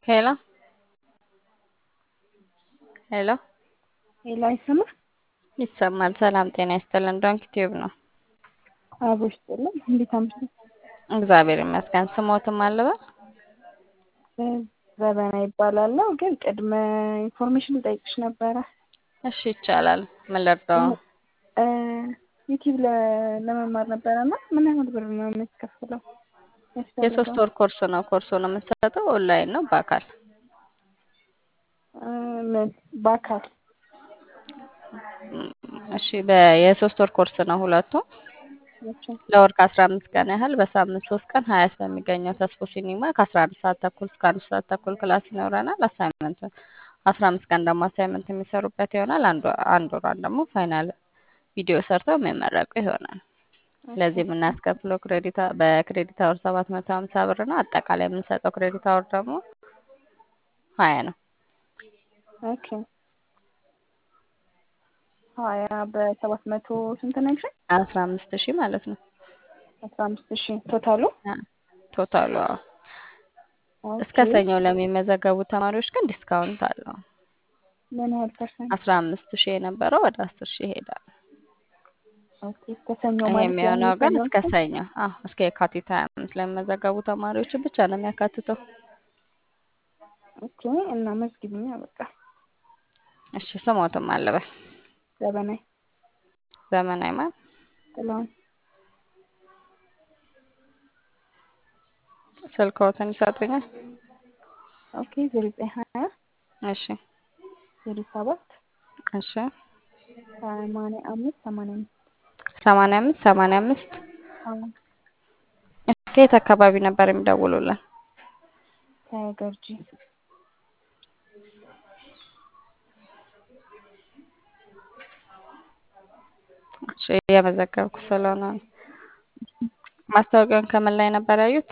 ሄሎ ሄሎ ሄሎ አይሰማም? ይሰማል። ሰላም ጤና ይስጥልን። ዶንክ ቲዩብ ነው። አቦ ይስጥልን። እንዴት አምሽቱ? እግዚአብሔር ይመስገን። ስሞትም አለበል ዘበና ይባላለሁ። ግን ቅድመ ኢንፎርሜሽን ልጠይቅሽ ነበረ። እሺ ይቻላል። ምን ልርዳው? ዩቲዩብ ለመማር ነበረ እና ምን ያህል ብር ነው የሚያስከፍለው? የሶስት ወር ኮርስ ነው። ኮርሱን የምንሰጠው ኦንላይን ነው በአካል ምን በአካል እሺ የሶስት ወር ኮርስ ነው ሁለቱም ለወር ከአስራ አምስት ቀን ያህል በሳምንት ሶስት ቀን ሀያት በሚገኘው ተስፎ ሲኒማ ከአስራ አንድ ሰዓት ተኩል እስከ አንድ ሰዓት ተኩል ክላስ ይኖረናል። አሳይመንት አስራ አምስት ቀን ደግሞ አሳይመንት የሚሰሩበት ይሆናል። አንድ ወሯን ደግሞ ፋይናል ቪዲዮ ሰርተው የሚመረቁ ይሆናል። ለዚህ የምናስከፍለው ክሬዲት በክሬዲት አወር ሰባት መቶ ሀምሳ ብር ነው። አጠቃላይ የምንሰጠው ክሬዲት አወር ደግሞ ሀያ ነው። ኦኬ ሀያ በሰባት መቶ ስንት ነው ያልሽኝ? አስራ አምስት ሺህ ማለት ነው። አስራ አምስት ሺህ ቶታሉ ቶታሉ እስከ ሰኞ ለሚመዘገቡ ተማሪዎች ግን ዲስካውንት አለው። ምን ያህል ፐርሰንት? አስራ አምስት ሺህ የነበረው ወደ አስር ሺህ ይሄዳል። ኦኬ እስከ ሰኞ ይሄ ማለት የሚሆነው ያለው ግን ሰኞ እስከ ሰኞ አዎ እስከ የካቲት ሀያ አምስት ለሚመዘገቡ ተማሪዎችን ብቻ ነው የሚያካትተው። ኦኬ እና መዝግቢኛ በቃ እሺ ስሞትም አለበል ዘበናይ ዘመናዊ ማን ጥላሁን ስልክዎትን ይሰጡኛል? ኦኬ ዜሮ ዘጠኝ ሀያ እሺ ዜሮ ሰባት እሺ ሰማንያ አምስት ሰማንያ አምስት ሰማንያ አምስት ሰማንያ አምስት አዎ ከየት አካባቢ ነበር የሚደውሉልን? ከገርጂ እሺ እየመዘገብኩ ስለሆነ ነው። ማስታወቂያውን ከምን ላይ ነበር ያዩት?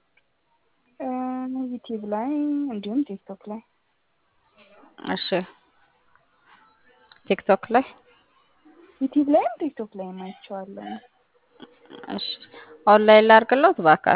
ዩቲዩብ ላይ እንዲሁም ቲክቶክ ላይ እሺ ቲክቶክ ላይ ዩቲዩብ ላይም ቲክቶክ ላይም አይቼዋለሁ። እሺ ኦንላይን ላድርግሎት በአካል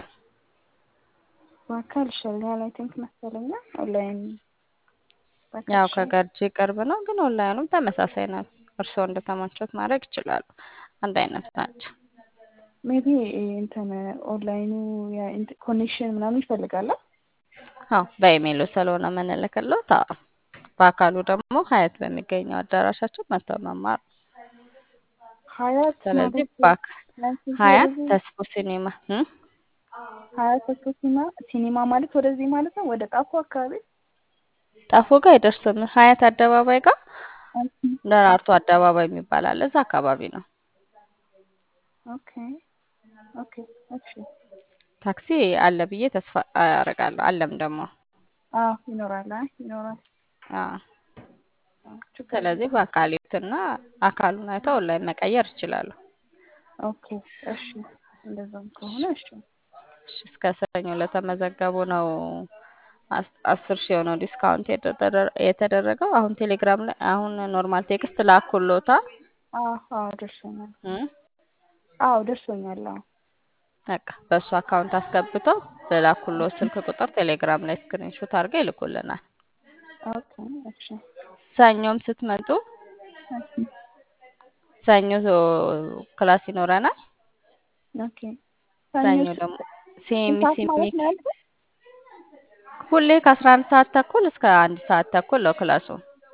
በአካል ይሻላል አይ ቲንክ መሰለኝ ኦንላይን በአካል ያው ይሻላል። ከገርጂ ቅርብ ነው፣ ግን ኦንላይኑም ተመሳሳይ ነው። እርስዎ እንደተመቾት ማድረግ ይችላሉ። አንድ አይነት ናቸው። ሜቢ እንትን ኦንላይኑ ኮኔክሽን ምናምን ይፈልጋል። አዎ በኢሜይሉ ስለሆነ የምንልክሎት። አዎ በአካሉ ደግሞ ሀያት በሚገኘው አዳራሻችን መጥተው መማር ነው። ሀያት ስለዚህ ማለት በአካል ናይንቲ ሀያት ወደዚህ ተስፎ ሲኒማ እ ሀያት ተስፎ ሲኒማ ሲኒማ ማለት ወደዚህ ማለት ነው ወደ ጣፎ አካባቢ ጣፎ ጋር አይደርስም። ሀያት አደባባይ ጋር ደራርቱ አደባባይ የሚባል አለ። እዛ አካባቢ ነው። ኦኬ ኦኬ እሺ ታክሲ አለ ብዬ ተስፋ አደርጋለሁ። አለም ደግሞ አዎ ይኖራል አይ ይኖራል አዎ። አዎ፣ ችግር ስለዚህ በአካል ይዩትና አካሉን አይተው ኦንላይን መቀየር ይችላሉ። ኦኬ እሺ እንደዛም ከሆነ እሺ እሺ፣ እስከ ሰኞ ለተመዘገቡ ነው አስ- አስር ሺህ የሆነው ዲስካውንት የተደረ- የተደረገው። አሁን ቴሌግራም ላይ አሁን ኖርማል ቴክስት ላኩሎታ አዎ አዎ ደርሶኛል እ አዎ ደርሶኛል አዎ በቃ በእሱ አካውንት አስገብተው በላኩሎት ስልክ ቁጥር ቴሌግራም ላይ ስክሪንሾት አድርገው ይልኩልናል። ኦኬ እሺ ሰኞም ስትመጡ እሺ ሰኞ ክላስ ይኖረናል። ኦኬ ሰኞ ሰኞ ስ- ደግሞ ስንት ሲኤምሲ ሰዓት ማለት ሚክ ነው ያልኩት? ሁሌ ከአስራ አንድ ሰዓት ተኩል እስከ አንድ ሰዓት ተኩል ነው ክላሱ።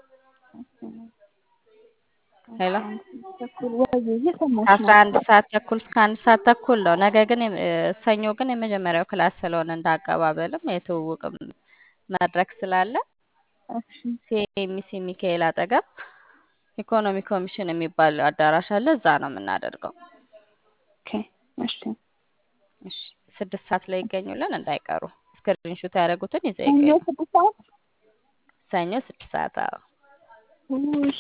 ሄሎ አስራ አንድ ተኩል ወይ እየሰማሁሽ ከአስራ ነው። አንድ ሰዓት ተኩል እስከ አንድ ሰዓት ተኩል ነው። ነገ ግን የም- እ፣ ሰኞ ግን የመጀመሪያው ክላስ ስለሆነ እንደ አቀባበልም የትውውቅም መድረክ ስላለ እሺ ሲኤምሲ ሚካኤል አጠገብ ኢኮኖሚ ኮሚሽን የሚባል አዳራሽ አለ። እዛ ነው የምናደርገው። ኦኬ እሺ እሺ፣ ስድስት ሰዓት ላይ ይገኙልን እንዳይቀሩ። ስክሪንሾት ያደረጉትን ይዘው ሰኞ ይገኙ። ስድስት ሰዓት ሰኞ ስድስት ሰዓት አዎ። ውይ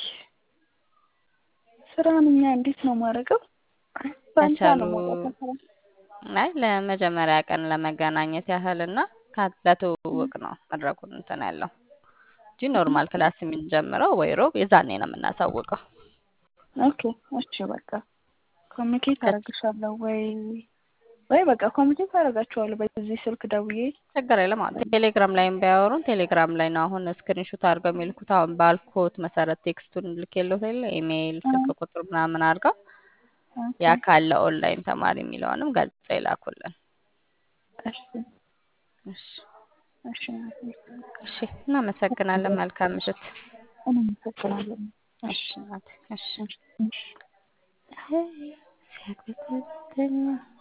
ስራን እኛ እንዴት ነው ማድረገው? በአንሳ ከቻሉ ነው መውጣት ከስራ። አይ ለመጀመሪያ ቀን ለመገናኘት ያህል እና ካ- ለትውውቅ ነው መድረኩን እንትን ያለው እንጂ ኖርማል ክላስ የምንጀምረው ወይ ሮብ የዛኔ ነው የምናሳውቀው። ኦኬ እሺ በቃ ኮሚኒኬት ከ- አደርግሻለሁ ወይ ወይ በቃ ኮሚኒኬት አደርጋቸዋለሁ በዚህ ስልክ ደውዬ ችግር የለም። አዎ ቴሌግራም ላይም ቢያወሩን ቴሌግራም ላይ ነው አሁን ስክሪንሾት አድርገው የሚልኩት። አሁን ባልኮት መሰረት ቴክስቱን ልኬልዎት የለ ኢሜይል፣ ስልክ ቁጥር ምናምን አድርገው ያ ካለ ኦንላይን ተማሪ የሚለውንም ገልጸው ይላኩልን። እሺ እሺ እሺ እሺ፣ እናመሰግናለን። መልካም ምሽት። እናመሰግናለን። እሺ እናቴ፣ እሺ እሺ ሲያቅበጠብጠኝ